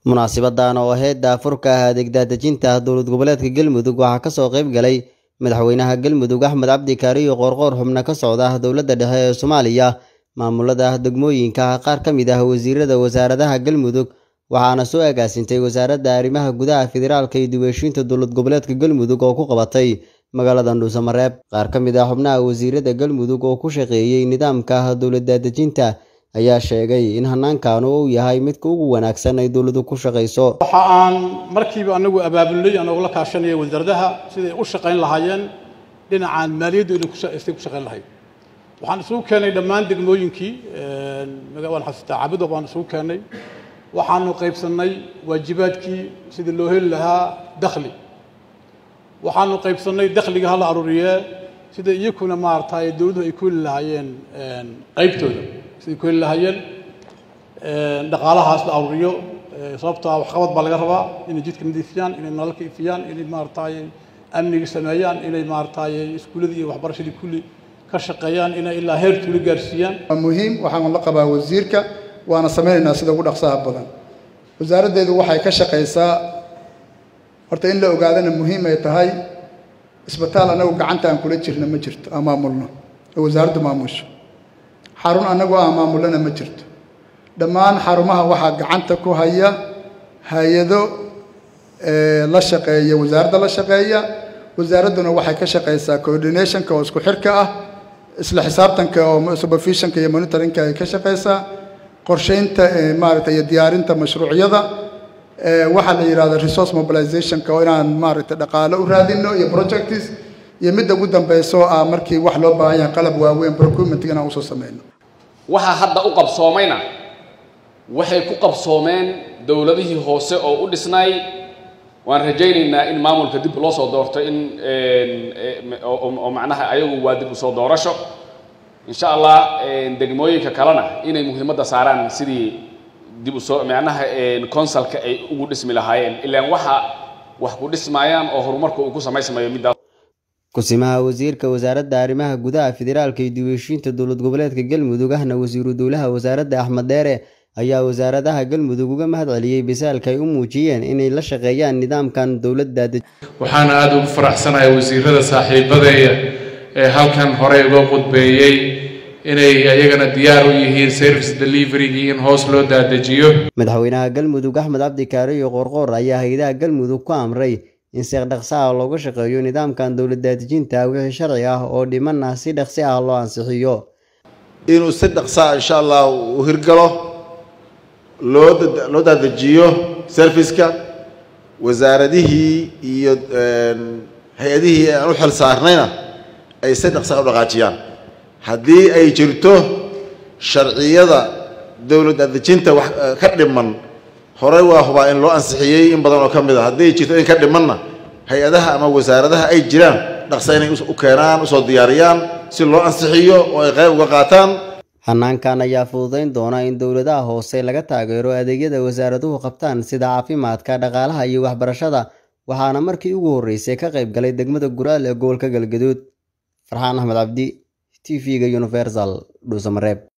Munaasabaddan oo ahayd daahfurka adeeg daadejinta dowlad goboleedka Galmudug waxaa ka soo qayb galay madaxweynaha Galmudug Axmed Cabdi Kaariyo Qoorqoor xubno ka socda dowladda dhexe ee Soomaaliya maamulada degmooyinka qaar ka mid ah wasiirada wasaaradaha Galmudug waxaana soo agaasintay wasaaradda arrimaha gudaha federaalka iyo dib u heshiisiinta dowlad goboleedka Galmudug oo ku qabatay magaalada Dhuusamareeb qaar ka mid ah xubnaha wasiirada Galmudug oo ku shaqeeyay nidaamka dowlad daadejinta ayaa sheegay in hanaankan uu yahay midka ugu wanaagsan ay dowladdu ku shaqeyso waxa aan markiiba anagu abaabulnay anagoo la kaashanaya wasaaradaha siday u shaqayn lahaayeen dhinacaan maaliyaddu inay ku shaqayn lahayd waxaan isugu keenay dhammaan degmooyinkii waan xasuustaa cabudo baan isugu keenay waxaanu qaybsannay waajibaadkii sidii loo heli lahaa dakhli waxaanu qaybsannay dakhliga hala aruuriyee sida iyakuna maaragtay dowladdu ay ku heli lahaayeen qaybtooda siday ku heli lahaayeen dhaqaalahaas la aruuriyo sababta waxqabad baa laga rabaa inay jidka nadiifiyaan inay nalalka ifiyaan inay maaragtay amniga sameeyaan inay maaragtay iskuuladii iyo waxbarashadii kulli ka shaqeeyaan inay ilaa heer tuulo gaarsiiyaan waa muhiim waxaan la qabaa wasiirka waana sameynaynaa sida ugu dhaqsaha badan wasaaraddeedu waxay ka shaqaysaa horta in la ogaadana muhiim ay tahay isbitaal anagu gacanta aan kula jirna ma jirto aan maamulno oo wasaaraddu maamusho xarun annagu aan maamulana ma jirto dhammaan xarumaha waxaa gacanta ku haya hay-ado la shaqeeya wasaaradda la shaqeeya wasaaradduna waxay ka shaqaysaa coordinationka oo isku xirka ah isla xisaabtanka oo supervisionka iyo monitoringka ay ka shaqaysaa qorsheynta maaragtay iyo diyaarinta mashruucyada waxaa la yidhahda resource mobilizationka oo inaan maaragtay dhaqaale u raadino iyo projects iyo midda ugu dambayso ah markii wax loo baahan yahay qalab waaweyn procurement inaan usoo sameyno waxaa hadda u qabsoomayna waxay ku qabsoomeen dowladihii hoose oo u dhisnay waan rajaynaynaa in maamulka dib loo soo doorto in oo macnaha ayagu waa dib usoo doorasho insha allah degmooyinka kalena inay muhiimadda saaraan sidii dib usoo macnaha consulka ay ugu dhismi lahaayeen ilaan waxa wax ku dhismayaan oo horumarka uu ku samaysmayo middaas kusimaha wasiirka wasaaradda arrimaha gudaha federaalka iyo dib u heshiisiinta dowlad goboleedka galmudug ahna wasiiru dowlaha wasaaradda axmed deere ayaa wasaaradaha galmudug uga mahad celiyey bisaalka ay u muujiyeen inay la shaqeeyaan nidaamkan dowladda waxaana aada ugu faraxsanahay wasiirada saaxiibadeeya ee halkan horey uga qudbeeyey inay ayagana diyaar u yihiin service deliverygii in hoos loo daadejiyo madaxweynaha galmudug axmed cabdi kaariyo qoorqoor ayaa hay-adaha galmudug ku amray in si dhaqsi ah looga shaqeeyo nidaamkan dowlad daadejinta wixii sharci ah oo dhimanna si dhaqsi ah loo ansixiyo inuu si dhaqsaa insha allah u hirgalo loo loo daadejiyo serviceka wasaaradihii iyo hay-adihii aan u xil saarnayna ay si dhaqsaa u dhaqaajiyaan haddii ay jirto sharciyada dowlad daadejinta wax ka dhiman horey waa hubaa in loo ansixiyey in badan oo ka mid a hadday jirto in ka dhimanna hay-adaha ama wasaaradaha ay jiraan dhaqsa inay u keenaan usoo diyaariyaan si loo ansixiyo oo ay qayb uga qaataan hanaankan ayaa fududayn doona in dowladaha hoose laga taageero adeegyada wasaaraduhu qabtaan sida caafimaadka dhaqaalaha iyo waxbarashada waxaana markii ugu horreysay ka qayb galay degmada guraal ee gobolka galgaduud farxaan axmed cabdi t v-ga universal dhuusamareeb